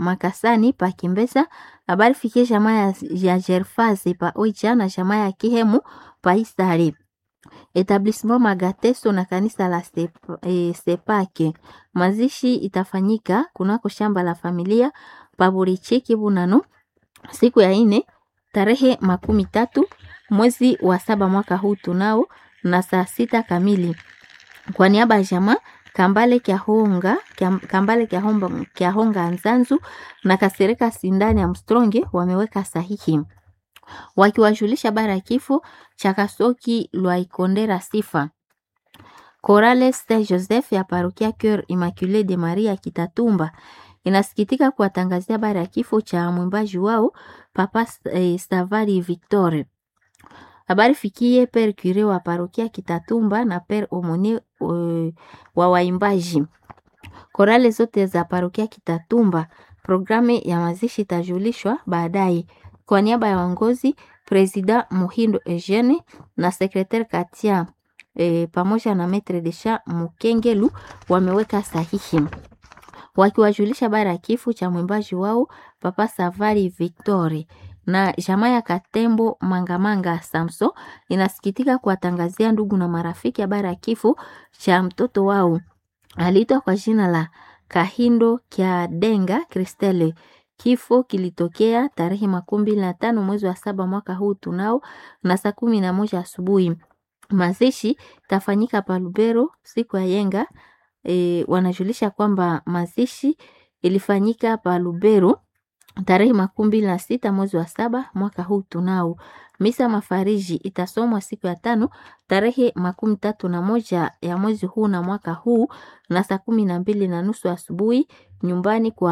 Makasani pa Kimbesa, habari fikie jamaa ya, ya Gerfase pa Oicha na jamaa ya Kihemu pa Isare. Etablissement Magateso na kanisa la Sep, eh, Sepake. Mazishi itafanyika kunako shamba la familia pa Burichiki Bunano siku ya ine tarehe makumi tatu mwezi wa saba mwaka huu tunao na saa sita kamili. Kwa niaba ya jamaa Kambale Kyahonga Kambale Kyahomba Kyahonga Nzanzu na Kasereka Sindani Armstrong wameweka sahihi wakiwajulisha bara ya kifo cha Kasoki Lwaikondera Sifa. Korale Saint Joseph ya parokia Cœur Immaculée de Maria Kitatumba inasikitika kuwatangazia bara ya kifo cha mwimbaji wao Papa eh, Stavari Victor. Habari fikie Père Cure wa parokia Kitatumba na Père Omone uh, wa waimbaji. Korale zote za parokia Kitatumba, programu ya mazishi itajulishwa baadaye. Kwa niaba ya waongozi, Presida Muhindo Eugene na Sekretari Katia e, pamoja na Maitre de Champ Mukengelu wameweka sahihi wakiwajulisha bara ya kifo cha mwimbaji wao Papa Savari Victori na jamaa ya Katembo Mangamanga Samso inasikitika kuwatangazia ndugu na marafiki habari ya kifo cha mtoto wao aliitwa kwa jina la Kahindo Kya Denga Kristele. Kifo kilitokea tarehe makumi mbili na tano mwezi wa saba mwaka huu tunao na saa kumi na moja asubuhi. Mazishi tafanyika pa Lubero siku ya yenga. E, wanajulisha kwamba mazishi ilifanyika pa Lubero tarehe makumi mbili na sita mwezi wa saba mwaka huu tunao. Misa mafariji itasomwa siku ya tano tarehe makumi tatu na moja ya mwezi huu na mwaka huu na saa kumi na mbili na nusu asubuhi nyumbani kwa